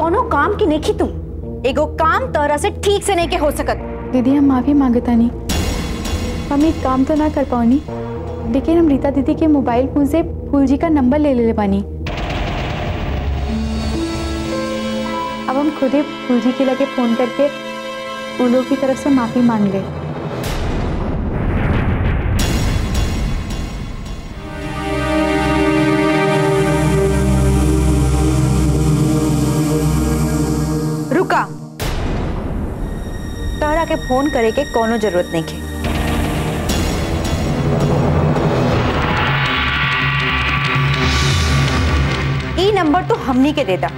कोनो काम की नहीं तू एगो काम तोरा से ठीक से नहीं के हो सकत दीदी हम माफ़ी मांगता नहीं हम एक काम तो ना कर पाओनी लेकिन हम रीता दीदी के मोबाइल फोन से फूल जी का नंबर ले ले पानी अब हम खुद ही फूल जी के लगे फ़ोन करके उन लोग की तरफ से माफ़ी मांग ले रुका तोहरा के फोन करे के कोनो जरूरत नहीं के ई नंबर तो हमनी के देता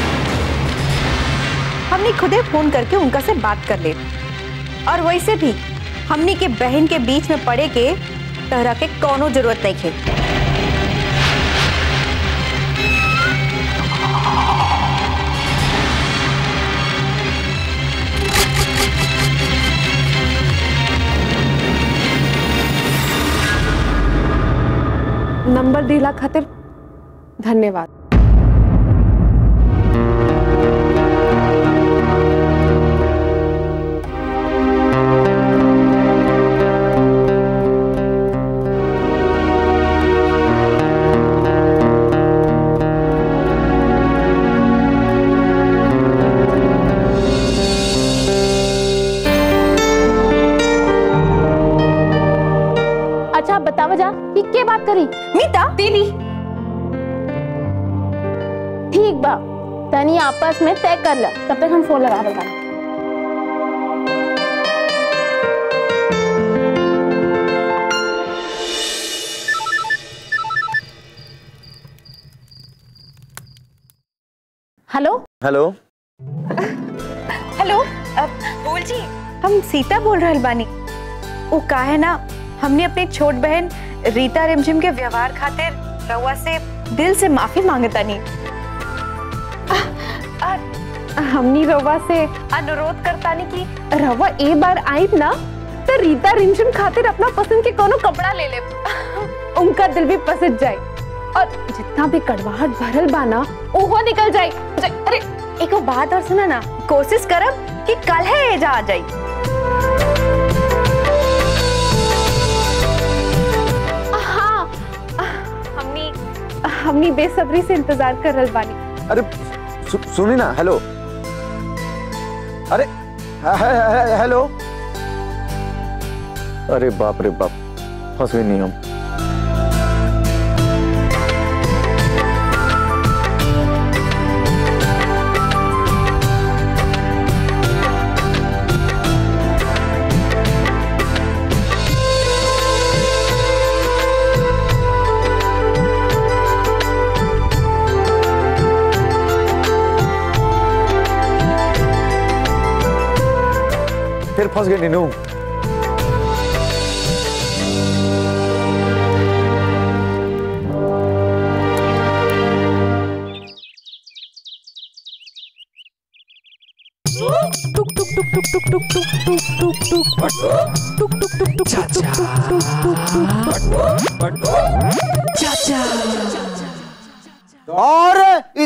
हमनी खुदे फोन करके उनका से बात कर ले और वैसे भी हमनी के बहन के बीच में पड़े के तोहरा के कोनो जरूरत नहीं के नंबर दिला खातिर धन्यवाद अच्छा आप बताओ जा कि के बात करी मीता दीदी ठीक बा तनी आपस में तय कर ला तब तक हम फोन लगा रहे बानी। हेलो हेलो हेलो अ, बोल जी हम सीता बोल रहल बानी वो का है ना हमने अपनी छोट बहन रीता रिमझिम के व्यवहार खातिर रउआ से दिल से माफी मांगतानी हमनी रवा से अनुरोध करतानी कि रवा ए बार आई ना तो रीता रिमझिम खातिर अपना पसंद के कोनो कपड़ा ले ले उनका दिल भी पसंद जाए और जितना भी कड़वाहट भरल बा ना ओहो निकल जाए जाए- अरे एक बात और सुना ना कोशिश करब कि कल है एजा आ जाई हाँ हमनी हमनी बेसब्री से इंतजार कर रहल बानी अरे सु, सुनी ना हेलो अरे हे- हे- हे- हेलो अरे बाप रे बाप फंस गई नहीं हम फिर फंस गई नीनू और इ,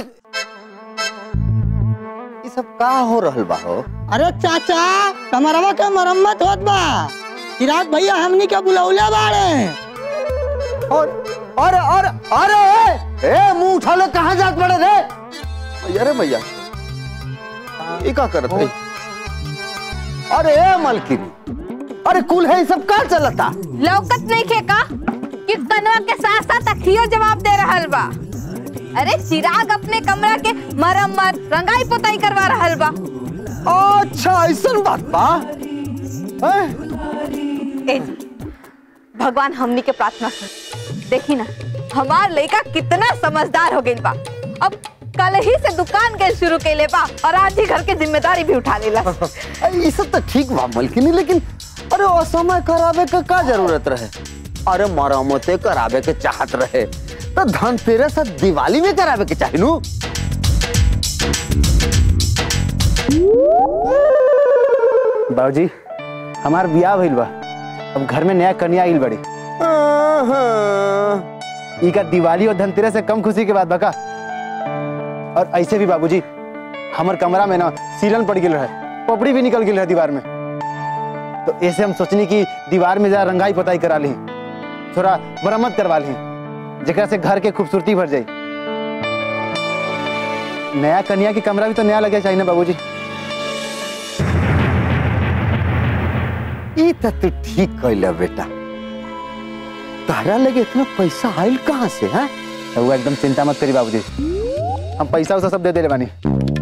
इ सब का हो रहल बा हो अरे चाचा कमरवा के मरम्मत होत बा चिराग भैया हमनी के बुलौले बाड़े और अरे अरे अरे ए, ए मुंह उठा ले कहाँ जात बड़े रे अरे भैया ये का करत है अरे ए मलकिनी अरे कुल है इ सब का चलता लौकत नहीं खे का कि कनवा के साथ साथ अखियो जवाब दे रहल बा अरे चिराग अपने कमरा के मरम्मत रंगाई पोताई करवा रहल बा अच्छा ऐसा बात बा हैं? ए जी, भगवान हमनी के प्रार्थना सुन देखी ना हमार लड़का कितना समझदार हो गइल बा अब कल ही से दुकान के शुरू कैले बा और आज ही घर के जिम्मेदारी भी उठा लेला अरे इ सब तो ठीक बा मलकिनी लेकिन अरे असमय करावे के का जरूरत रहे अरे मरम्मते करावे के चाहत रहे तो धनतेरस और दिवाली में करावे के चाही नु बाबूजी हमार बियाह भइल बा अब घर में नया कन्या आइल बड़ी ई का दिवाली और धनतेरस से कम खुशी के बात बका और ऐसे भी बाबूजी हमार कमरा में ना सीलन पड़ गई रहे पपड़ी भी निकल गई रहे दीवार में तो ऐसे हम सोचनी कि दीवार में जरा रंगाई पताई करा ली थोड़ा मरम्मत करवा ली जरा से घर के खूबसूरती भर जाई नया कन्या के कमरा भी तो नया लगे चाहिए ना बाबूजी ई त तू ठीक कहला बेटा तारा लगे इतना पैसा आइल कहाँ से है वो एकदम चिंता मत करी बाबूजी हम पैसा उसा सब दे दे बानी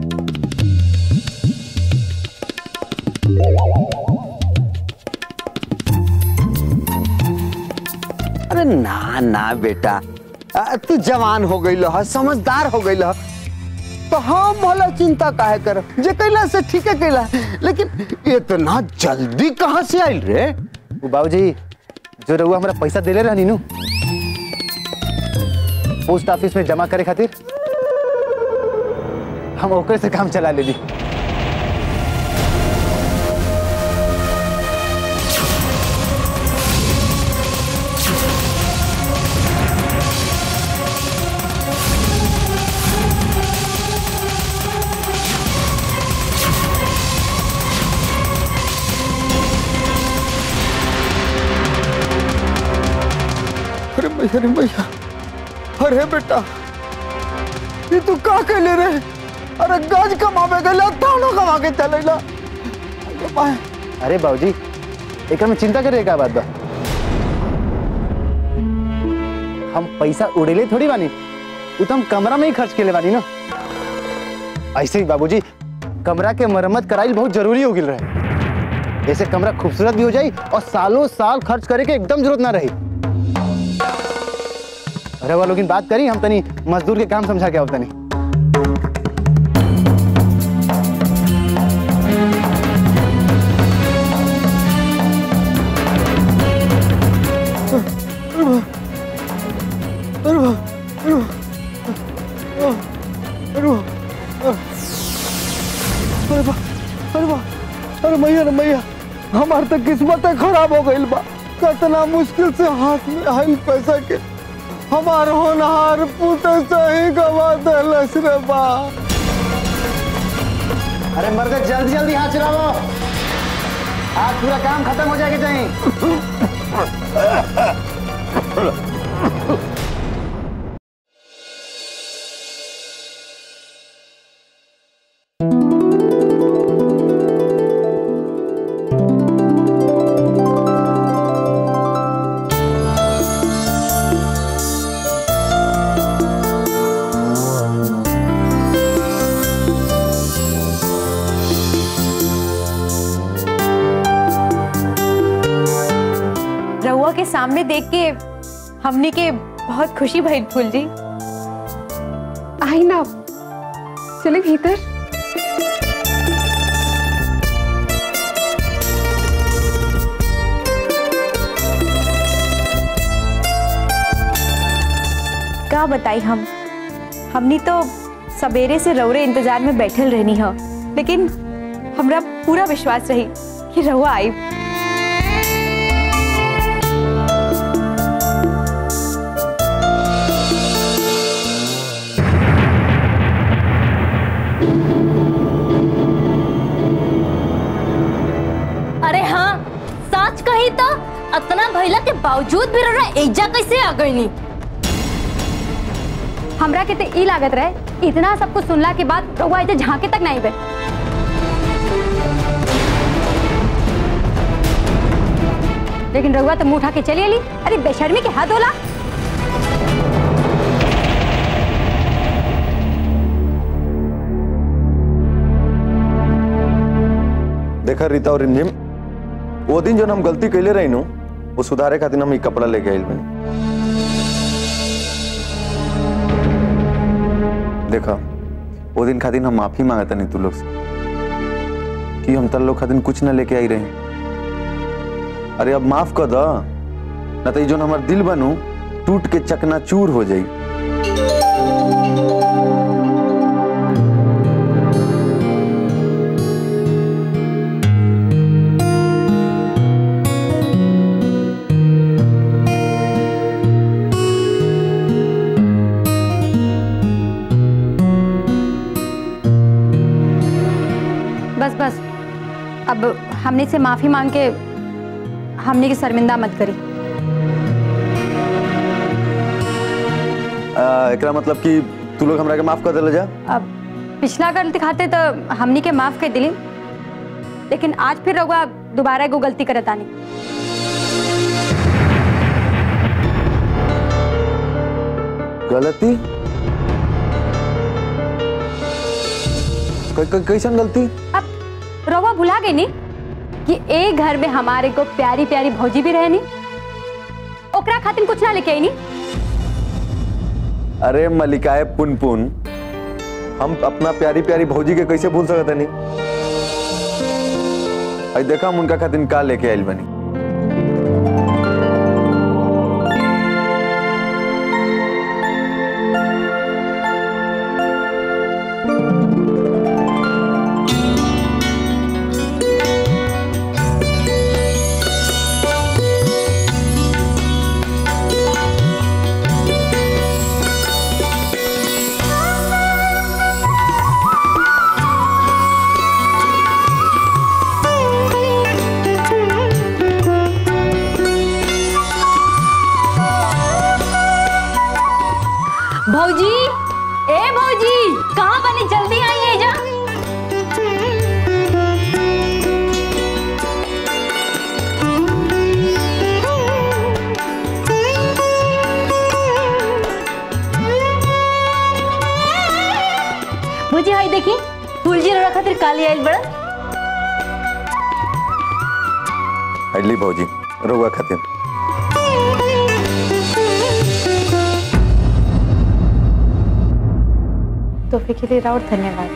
अरे ना ना बेटा आ, तू जवान हो गई है समझदार हो गई है तो हम भला चिंता काहे कर जे कैला से ठीक है कैला लेकिन इतना जल्दी कहाँ से आइल रे वो बाबूजी जो रहुआ हमारा पैसा देले रहनी नु पोस्ट ऑफिस में जमा करे खातिर हम ओकरे से काम चला लेली अरे भैया अरे भैया अरे बेटा ये तू का कैले रे अरे गज कमावे गला तानो कमा के चलेला अरे भाई अरे बाबूजी एक में चिंता करे का बात बा हम पैसा उड़ेले थोड़ी बानी वो तो हम कमरा में ही खर्च के ले बानी ना ऐसे ही बाबूजी कमरा के मरम्मत कराइल बहुत जरूरी हो गिल रहे ऐसे कमरा खूबसूरत भी हो जाई और सालों साल खर्च करे के एकदम जरूरत ना रही अरे वो लोग बात करी हम तनी मजदूर के काम समझा के आओ तनी अरे बा अरे बा अरे मैया रे मैया हमार तो किस्मत खराब हो गई बा कितना मुश्किल से हाथ में आइल पैसा के हमार होनहार पुत सही गवा दलस रे बा अरे मर्द जल्दी जल्दी हाथ चलाओ आज पूरा काम खत्म हो जाएगा चाहे रहुआ के सामने देख के हमने के बहुत खुशी भइल फूल जी आई ना चले भीतर का बताई हम हमनी तो सवेरे से रौरे इंतजार में बैठल रहनी हो लेकिन हमरा पूरा विश्वास रही कि रहुआ आई अरे हाँ सच कही तो अतना भइला के बावजूद भी रौरा एजा कैसे आ गईनी हमरा के ते ई लागत रहे इतना सब कुछ सुनला के बाद रहुआ इसे झांके तक नहीं बे लेकिन रहुआ तो मुंह उठा के चली अली अरे बेशर्मी के हद होला देखा रीता और रिमझिम वो दिन जो हम गलती कैले रही नु वो सुधारे खातिर हम ई कपड़ा लेके आइल बनी देखा वो दिन खातिर हम माफी मांगता नहीं तू लोग से कि हम तर लोग खातिर कुछ ना लेके आई रहे अरे अब माफ कर द ना तो ई जोन हमार दिल बनू टूट के चकनाचूर हो जाई अब हमने से माफी मांग के हमने की शर्मिंदा मत करी आ, एकरा मतलब कि तू लोग हमरा के माफ कर देले जा अब पिछला गलती खाते तो हमनी के माफ कर दिली लेकिन आज फिर रहुआ दोबारा एगो गलती करत आनी गलती कै- कै- कैसन गलती अब रहुआ भुला गई नी कि एक घर में हमारे को प्यारी प्यारी भौजी भी रहनी ओकरा खातिर कुछ ना लेके आई नी अरे मलिकाए पुन पुन हम अपना प्यारी प्यारी भौजी के कैसे भूल सकत नहीं आई देखा हम उनका खातिर का लेके आइल बनी भौजी ए भौजी कहाँ बनी जल्दी आइए जा भौजी हाई देखी फूलजी रखा खातिर काली आइल बड़ा अली भौजी रोगा खातिर तोहफे के लिए राउर धन्यवाद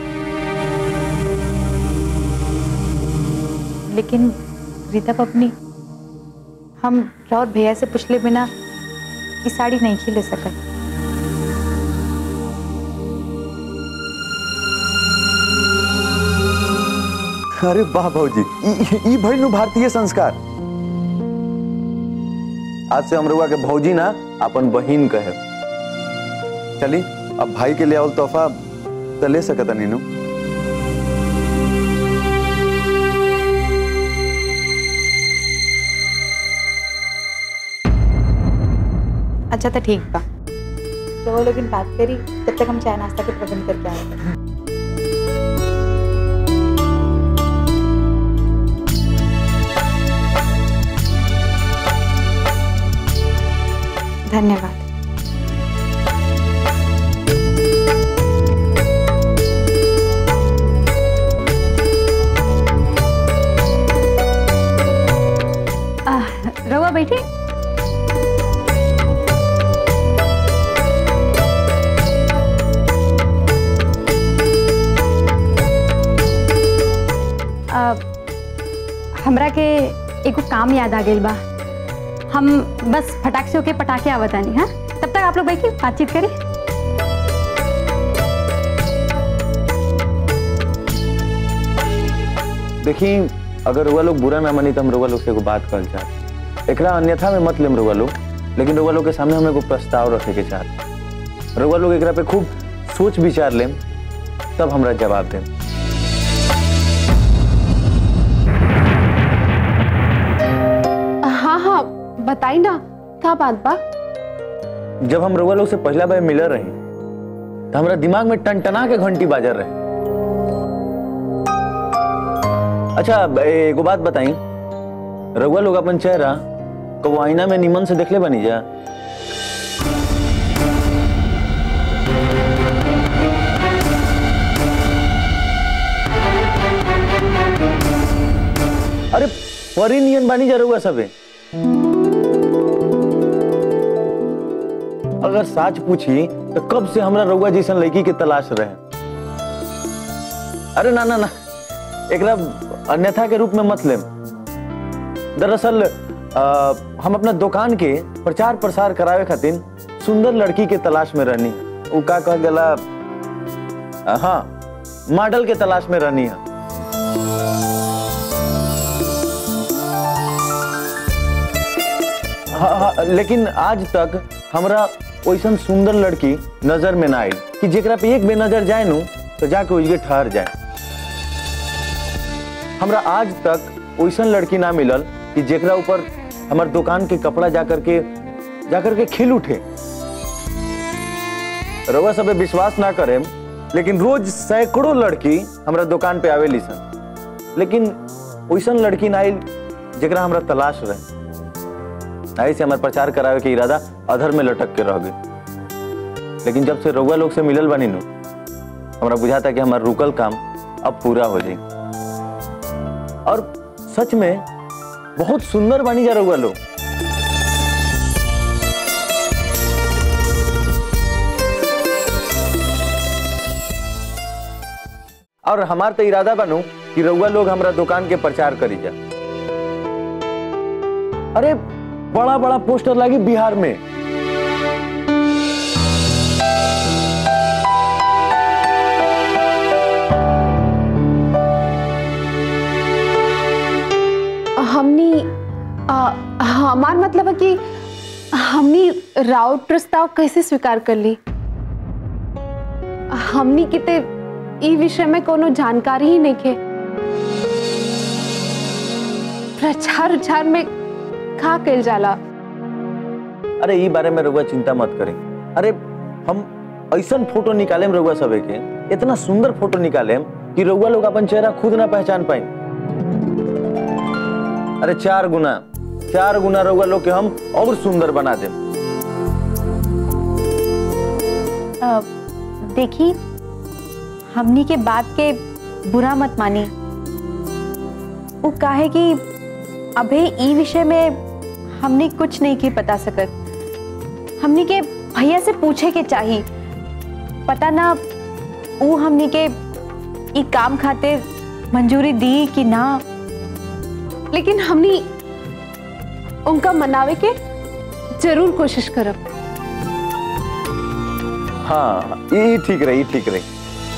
लेकिन रीता पपनी हम राउर भैया से पूछले बिना ये साड़ी नहीं खिले सकत अरे वाह भौजी ई- ई भइल नु भारतीय संस्कार आज से हम रउआ के भौजी ना अपन बहिन कहे चली अब भाई के लिए आवल तोहफा तो ले सकत नीनू अच्छा तो ठीक बा तो वो लोग बात करी तब तक हम चाय नाश्ता के प्रबंध करके आए धन्यवाद आह, रहुआ बैठी अब हमरा के एगो काम याद आ गइल बा हम बस फटाक से होके पटाखे आवतानी हाँ तब तक आप लोग बैठी बातचीत करें देखी अगर रुआ लोग बुरा ना मानी तो हम रुआ लोग से एगो बात कहल चाह एकरा अन्यथा में मत लेम रुआ लोग लेकिन रुआ लोग के सामने हम एगो प्रस्ताव रखे के चाह रुआ लोग एकरा पे खूब सोच विचार लेम तब हमरा जवाब देम हाँ हाँ बताई ना का बात बा जब हम रुआ लोग से पहला बार मिलर रही तो हमरा दिमाग में टनटना के घंटी बाजर रहे अच्छा ए- एगो बात बताई रउआ लोग अपन चेहरा कबो आईना में निमन से देखले बनी जा अरे परी नियन बानी जा रउआ सबे अगर साच पूछी तो कब से हमरा रउआ जैसन लड़की के तलाश रहे अरे ना ना ना एकरा अन्यथा के रूप में मत लेम दरअसल अ, हम अपना दुकान के प्रचार प्रसार करावे खातिर सुंदर लड़की के तलाश में रहनी उ का कह गला अ, हाँ मॉडल के तलाश में रहनी है हाँ हाँ लेकिन आज तक हमरा वैसन सुंदर लड़की नजर में ना आई कि जेकरा पे एक बे नजर जाए नु तो जाके उजगे ठहर जाए हमरा आज तक वैसन लड़की ना मिलल कि जेकरा ऊपर हमार दुकान के कपड़ा जा करके जा करके खिल उठे रउआ सबे विश्वास ना करे लेकिन रोज सैकड़ों लड़की हमरा दुकान पे आवेली सन लेकिन वैसन लड़की ना आइल जेकरा हमरा तलाश रहे आई से हमार प्रचार करावे के इरादा अधर में लटक के रह गई लेकिन जब से रउआ लोग से मिलल बनी नु हमरा बुझाता कि हमार रुकल काम अब पूरा हो जाई और सच में बहुत सुंदर बनी जा रउआ लोग और हमार तो इरादा बनू कि रउआ लोग हमरा दुकान के प्रचार करी जा अरे बड़ा बड़ा पोस्टर लगी बिहार में हमनी आ, हमार मतलब है कि हमनी राउत प्रस्ताव कैसे स्वीकार कर ली हमनी किते ई विषय में कोनो जानकारी ही नहीं के प्रचार उचार में का कल जाला अरे ई बारे में रउआ चिंता मत करें अरे हम ऐसा फोटो निकालेम रउआ सबे के इतना सुंदर फोटो निकालेम कि रउआ लोग अपन चेहरा खुद ना पहचान पाए अरे चार गुना चार गुना रउआ लोग के हम और सुंदर बना देम अ, देखी हमनी के बात के बुरा मत मानी वो काहे कि अभी ई विषय में हमने कुछ नहीं की बता सकत हमनी के भैया से पूछे के चाहिए पता ना वो हमनी के ई काम खातिर मंजूरी दी कि ना लेकिन हमनी उनका मनावे के जरूर कोशिश करब हाँ ई ठीक रही ई ठीक रही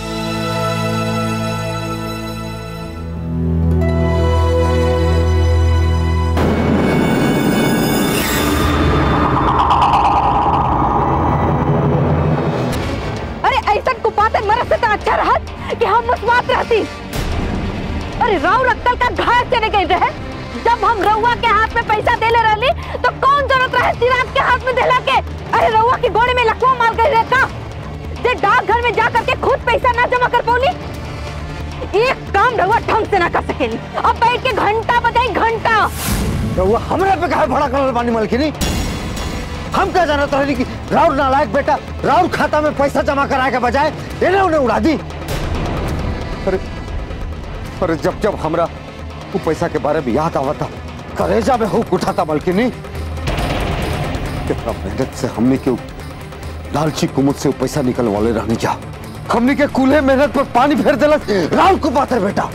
अरे ऐसा कुपाते मरे से तो अच्छा रहा कि हम मुस्कुरात रहती अरे राव रक्कल का घास चले गए रहे जब हम रउआ के हाथ में पैसा देले रहली तो कौन जरूरत रहे चिराग के हाथ में देला के अरे रउआ की गोली में लकवा मार गई रहे का जे डाक घर में जा करके खुद पैसा ना जमा कर पौली एक काम रउआ ढंग से ना कर सकेली अब बैठ के घंटा बजाई घंटा रउआ हमरा पे काहे भड़ा करल बानी मलकिनी हम क्या जानत रही कि राउर नालायक बेटा राउर खाता में पैसा जमा कराए के बजाय इन्हें उन्हें उड़ा दी अरे अरे जब जब हमरा वो पैसा के बारे में याद आवता करेजा में हुक उठाता मलकिनी कितना मेहनत से हमने क्यों लालची कुमुद से वो पैसा निकलवाले रहने जा हमने के कूल्हे मेहनत पर पानी फेर दिलस राउर को बात है बेटा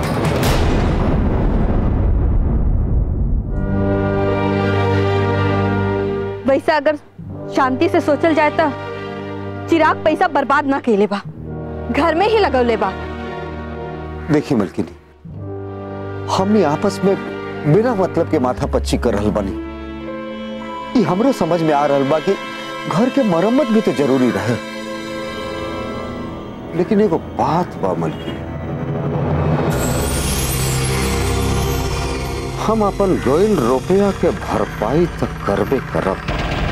वैसे अगर शांति से सोचल जाए तो चिराग पैसा बर्बाद ना केले बा घर में ही लगौले बा देखिए मलकिनी हमने आपस में बिना मतलब के माथा पच्ची कर रहल बानी ई हमरो समझ में आ रहल बा कि घर के मरम्मत भी तो जरूरी रहे लेकिन एगो बात बा मलकिनी हम अपन रोयल रुपया के भरपाई तक करबे करब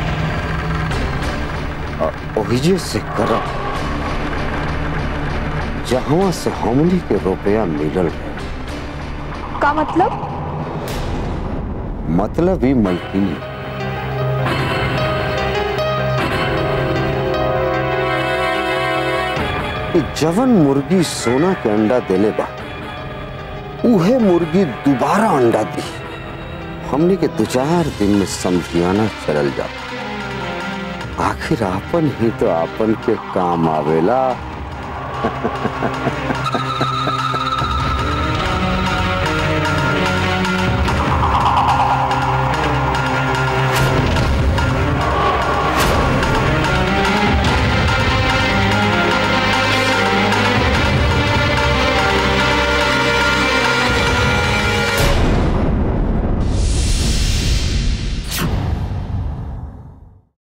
आ ओहिजे से करब जहां से हमनी के रुपया मिलल है का मतलब मतलब ही मलकिनी कि जवन मुर्गी सोना के अंडा देले बा उहे मुर्गी दोबारा अंडा दी हमने के दो चार दिन में समझियाना चलल जाता आखिर आपन ही तो आपन के काम आवेला